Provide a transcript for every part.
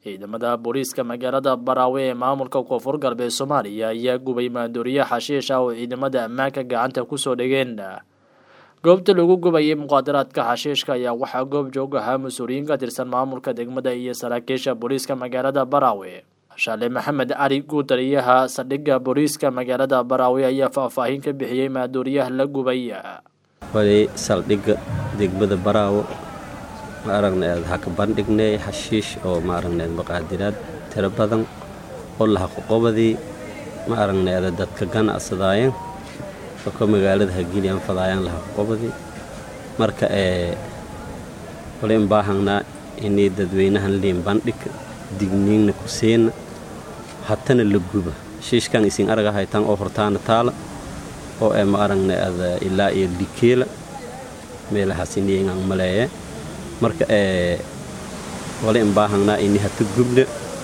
ciidamada booliiska magaalada baraawe ee maamulka koonfur galbeed soomaaliya ayaa gubay maandooriye xashiish ah oo ciidamada ammaanka gacanta kusoo dhigeen goobta lagu gubayay muqaadaraadka xashiishka ayaa waxaa goob joog ahaa mas-uuliyiin ka tirsan maamulka degmada iyo saraakiisha booliiska magaalada baraawe shaale maxamed cali guutaliyaha saldhigga booliiska magaalada baraawe ayaa faahfaahin ka bixiyey maandooriyaha la gubay wali saldhigga degmada baraawo ma aragnayd ha ka bandhignay xashiish oo ma aragnayd muqaadiraad tiro badan oo lahaqoqobadii ma aragnayd dadka ganacsadaayeen oo ka magaalada hagiliyaan fadaayaan lahaqoqobadii marka ee wali in baahangnaa inay dadweynahan liin bandhig digniinna ku seena hatana la guba xashiishkan isin araga haytaan oo hortaana taala oo ee ma aragnayd ilaa iyo likeela meelahaas iniyangaan maleeye marka ee wali in baahangnaa ini hata gubna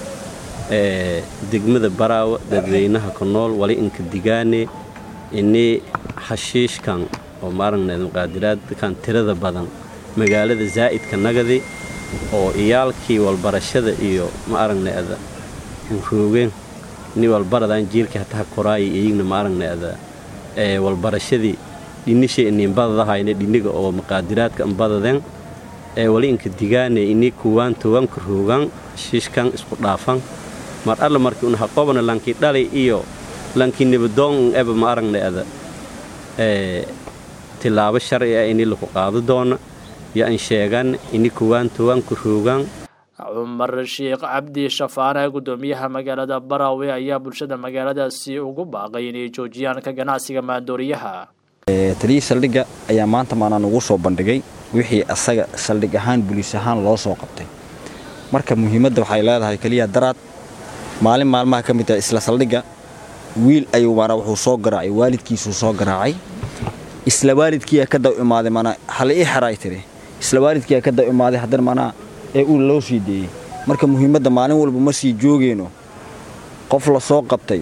ee degmada baraawa dadweynaha ku nool wali inka digaane ini xashiishkan oo maaragnayd muqaadiraadkan tirada badan magaalada zaa'idka nagadi oo iyaalkii walbarashada iyo ma aragnayda roogeen ini walbaradaan jiilkii hataha koraaya iyigna ma aragnayda ee walbarashadii dhinishay ininbadadahayna dhiniga oo muqaadiraadka inbadadeen ee wali inka digaane ini kuwaan towanka roogaan xashiishkan isku dhaafan mar alla markii un haqobana lankii dhalay iyo lankii nibadoon eba ma aragnayda ee tilaabo sharci ah ini laku qaado doona yo an sheegan ini kuwaan towanka roogaan cumar sheekh cabdi shafaane guddoomiyaha magaalada baraawe ayaa bulshada magaaladaasi ugu baaqay inay joojiyaan ka ganacsiga maandooriyaha taliyii saldhigga ayaa maanta maanaan ugu soo bandhigay wixii asaga saldhig ahaan buliis ahaan loo soo qabtay marka muhiimadda waxay leedahay keliya daraad maalin maalmaha ka mid ah isla saldhigga wiil ayuu maanaa wuxuu soo garaacay waalidkiisuu soo garaacay isla waalidkiiyaa ka daw imaaday maanaa hale ii xeraay tiri isla waalidkiiyaa ka daw imaaday haddana maanaa ee uu loo sii deeyey marka muhiimadda maalin walba ma sii joogeyno qof la soo qabtay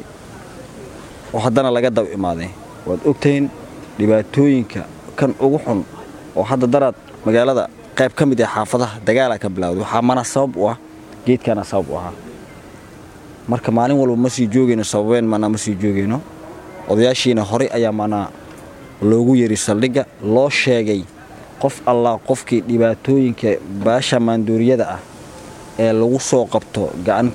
oo haddana laga daw imaaday waad ogtahin dhibaatooyinka kan ugu xun oo hadda daraad magaalada qayb ka mid ah xaafadaha dagaalaa ka bilawday waxaa mana sabab u ah geedkaana sabab u ahaa marka maalin walba ma sii joogeyno sababeen maanaa ma sii joogeyno odayaashiina horey ayaa maanaa loogu yeri saldhigga loo sheegay qof allah qofkii dhibaatooyinka baasha maandooriyada ah ee lagu soo qabto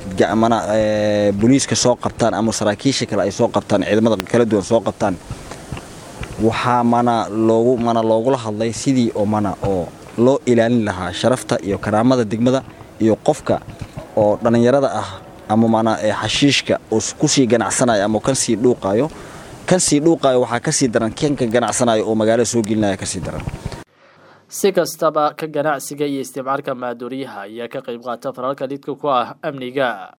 boliiska soo qabtaan ama saraakiisha kale ay soo qabtaan ciidamada kala duwan soo qabtaan waxaa mana loogu mana loogula hadlay sidii oo mana oo loo ilaalin lahaa sharafta iyo karaamada degmada iyo qofka oo dhallinyarada ah ama mana xashiishka oo kusii ganacsanayo ama kan sii dhuuqaayo kan sii dhuuqaayo waxaa kasii daran kanka ganacsanayo oo magaalada soo gelinaya kasii daran si kastaba ka ganacsiga iyo isticmaalka maandooriyaha ayaa ka qayb qaata faralka lidka ku ah amniga